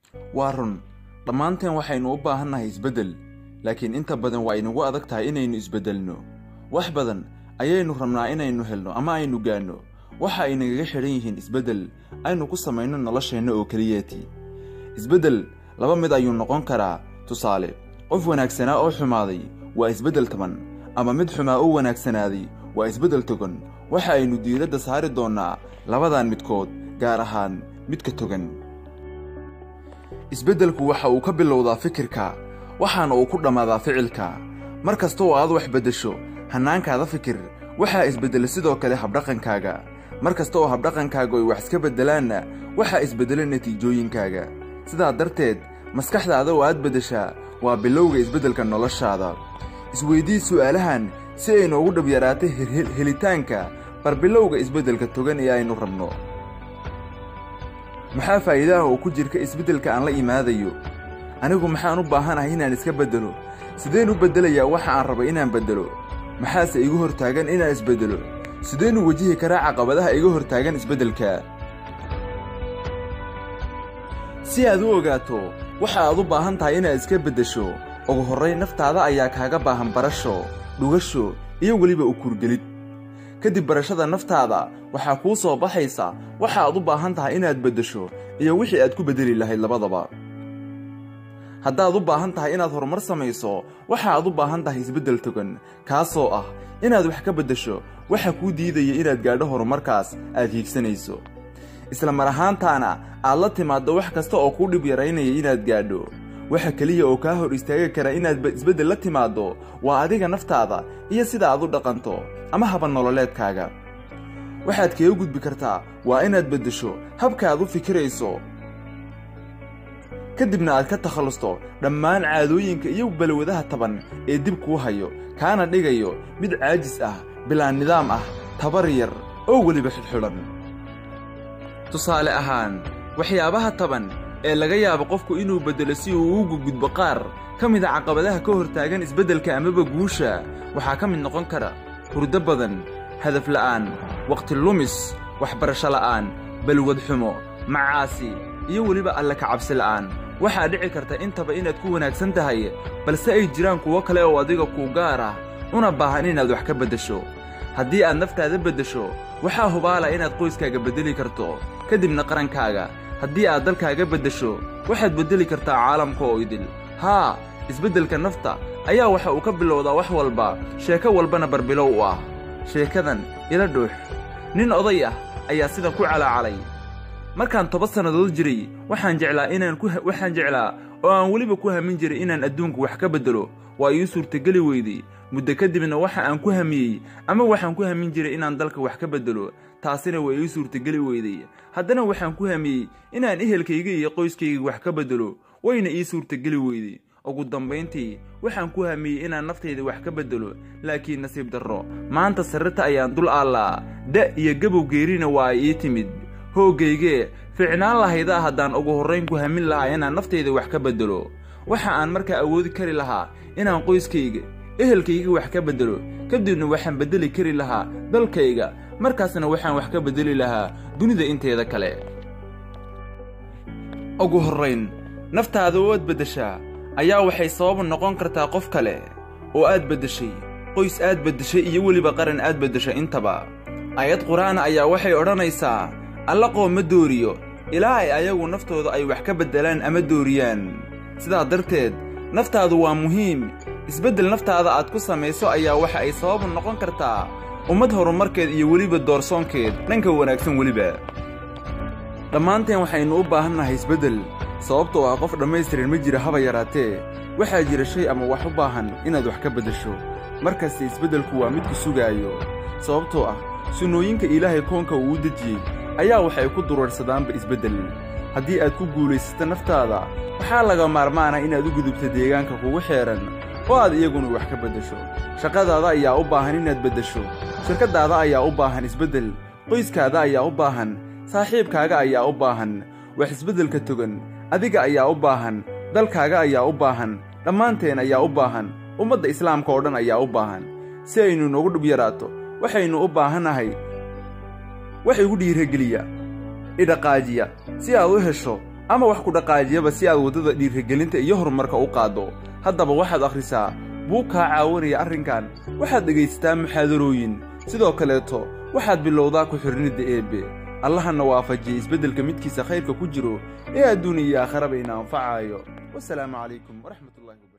waa run dhammaanteen waxaynu u baahannahay isbeddel laakiin inta badan waa inagu adag tahay inaynu isbeddelno wax badan ayaynu rabnaa inaynu helno ama aynu gaanno waxa ay nagaga xidhan yihiin isbeddel aynu ku samayno nolosheenna oo keliyeeti isbeddel laba mid ayuu noqon karaa tusaale qof wanaagsanaa oo xumaaday waa isbeddel taban ama mid xumaa oo wanaagsanaaday waa isbeddel togan waxa aynu diiradda saari doonnaa labadan midkood gaar ahaan midka togan isbeddelku waxa uu ka bilowdaa fikirka waxaana uu ku dhammaadaa ficilka mar kasta oo aad wax beddesho hannaankaada fikir waxaa isbeddela sidoo kale habdhaqankaaga mar kasta oo habdhaqankaaga ay wax iska beddelaanna waxaa isbeddela natiijooyinkaaga sidaa darteed maskaxdaada oo aad beddeshaa waa bilowga isbeddelka noloshaada isweydii su'aalahan si ay noogu dhab yaraatay helitaanka barbilowga isbeddelka togan ee aynu rabno maxaa faa'iidaha oo ku jirka isbeddelka aan la imaadayo anigu maxaan u baahanahay inaan iska beddelo sideen u beddelayaa waxa aan raba inaan beddelo maxaase igu hortaagan inaan isbeddelo sideenu wejihi karaa caqabadaha iga hortaagan isbeddelka si aad u ogaato waxa aad u baahan tahay inaad iska beddesho ugu horrayn naftaada ayaa kaaga baahan barasho dhugasho iyo weliba u kurgelid kadib barashada naftaada waxaa kuu soo baxaysa waxa aad u baahan tahay inaad beddesho iyo wixii aad ku beddeli lahayd labadaba haddaad u baahan tahay inaad horumar samayso waxa aad u baahan tahay isbeddel togan kaasoo ah inaad wax ka beddesho waxa kuu diidaya inaad gaadho horumarkaas aad hiigsanayso isla mar ahaantaana aad la timaaddo wax kasta oo kuu dhib yaraynaya inaad gaadho waxa keliya oo kaa hor istaagi kara inaad isbeddel la timaaddo waa adiga naftaada iyo sida aad u dhaqanto ama haba nololeedkaaga waxaad kaga gudbi kartaa waa inaad beddesho habka aad u fikirayso kadibna aad ka takhallusto dhammaan caadooyinka iyo balwadaha taban ee dib kuu hayo kaana dhigayo mid caajis ah bilaa nidaam ah tabar yar oo weliba xidhxidhan tusaale ahaan waxyaabaha taban ee laga yaabo qofku inuu beddelo si uu ugu gudbo qaar ka mid a caqabadaha ka hortaagan isbeddelka amaba guusha waxaa ka mid noqon kara hurdo badan hadaf la'aan wakhti lumis waxbarasho la'aan balwad xumo macaasi iyo weliba alle ka cabsi la'aan waxaa dhici karta intaba inaad ku wanaagsan tahay balse ay jiraan kuwo kale oo adiga kuu gaar ah una baahan inaad wax ka beddesho haddii aad naftaada beddesho waxaa hubaala inaad qoyskaaga beddeli karto kadibna qarankaaga haddii aad dalkaaga beddesho waxaad beddeli kartaa caalamka oo idil haa isbeddelka nafta ayaa waxa uu ka bilowdaa wax walba sheeko walbana barbilow u ah sheekadan ila dhuux nin oday ah ayaa sidan ku calaacalay markaan toban sannadood jiray waxaan jeclaa inaan ku waxaan jeclaa oo aan weliba ku hamin jiray inaan adduunku wax ka beddelo waa ii suurtageli weydey muddo kadibna waxa aan ku hamiyey ama waxaan ku hamin jiray inaan dalka wax ka beddelo taasina waa ii suurtageli weydey haddana waxaan ku hamiyey inaan ehelkayga iyo qoyskayga wax ka beddelo wayna ii suurtageli weydey ugu dambayntii waxaan ku hamiyey inaan naftayda wax ka beddelo laakiin nasiib darro maanta sarrita ayaan dul aallaa da' iyo gabow geerina waa ay ii timid hoogaygee ficnaan lahaydaa haddaan ugu horrayn ku hamin lahaa inaan naftayda wax ka beddelo waxa aan markaa awoodi kari lahaa inaan qoyskayga ehelkayga wax ka beddelo kadibna waxaan beddeli kari lahaa dalkayga markaasna waxaan wax ka beddeli lahaa dunida inteeda kale ugu horrayn naftaada oo aad beddeshaa ayaa waxay sababu noqon kartaa qof kale oo aad beddeshay qoys aad beddeshay iyo weliba qaran aad beddeshay intaba aayad qur'aan ayaa waxay odhanaysaa alla qoom ma dooriyo ilaa ay ayagu naftooda ay wax ka beddelaan ama dooriyaan sidaa darteed naftaadu waa muhiim isbeddel naftaada aad ku samayso ayaa waxa ay sababu noqon kartaa ummad horumarkeed iyo weliba doorsoonkeed dhanka wanaagsan weliba dhammaanteen waxaynu u baahannahay isbeddel sababtoo ah qof dhammaystiran ma jira haba yaraatee waxaa jira shay ama wax u baahan inaad wax ka beddesho markaste isbeddelku waa midku sugaayo sababtoo ah sunnooyinka ilaahay koonka uu u dejiyey ayaa waxay ku duruursadaanba isbeddel haddii aad ku guulaysato naftaada waxaa laga maarmaana inaad u gudubto deegaanka kugu xeedhan oo aad iyaguna wax ka beddesho shaqadaada ayaa u baahan inaad beddesho shirkaddaada ayaa u baahan isbeddel qoyskaada ayaa u baahan saaxiibkaaga ayaa u baahan wax isbeddelka togan adiga ayaa u baahan dalkaaga ayaa u baahan dhammaanteen ayaa u baahan ummadda islaamka oo dhan ayaa u baahan si aynu noogu dhub yaraato waxaynu u baahannahay wax igu dhiirageliya idhaqaajiya si aad u hesho ama wax ku dhaqaajiyaba si aad waddada dhiirigelinta iyo horumarka u qaaddo haddaba waxaad akhrisaa buug kaa caawinaya arrinkan waxaad dhegaysataa muxaadarooyin sidoo kaleeto waxaad bilowdaa ku xidhnidda eebbe allahana waafajiyey isbeddelka midkiisa khayrka ku jiro ee adduuniya iyo aakharaba ina anfacaayo wasalaamu calaykum waraxmatullahi wabarakat